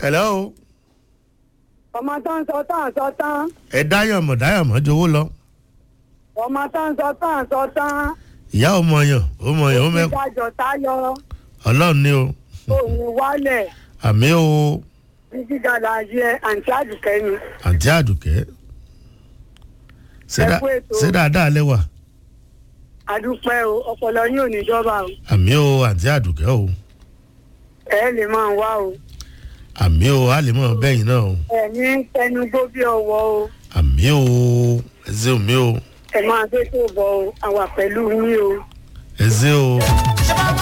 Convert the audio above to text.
hello ọmọ tó ń sọ tán sọ tán ẹ dáyọ̀mọ̀ dáyọ̀mọ̀ jowó lọ ọmọ tó ń sọ tán sọ tán ìyá ọmọ yàn ọmọ yàn ó mẹ ìdájọ táyọ ọlọ́run ní o òun wálẹ̀ àmì o títí dàda yẹ àǹtí àdùkẹ́ ni àǹtí àdùkẹ́ ṣé dá- Ẹ kú ètò. ṣé dáadáa lẹ́wà àdúpẹ́ o ọpọlọ yín ò ní jọba o àmì o àǹtí àdùkẹ́ o ẹ lè máa wá o àmì o a lè mọ̀ bẹ́yìn náà o ẹ ní tẹnugbó bí ọwọ́ o àmì o ẹ ṣé o mi o ẹ máa gbé tó bọ o àwà pẹ̀lú yín o ẹ ṣé o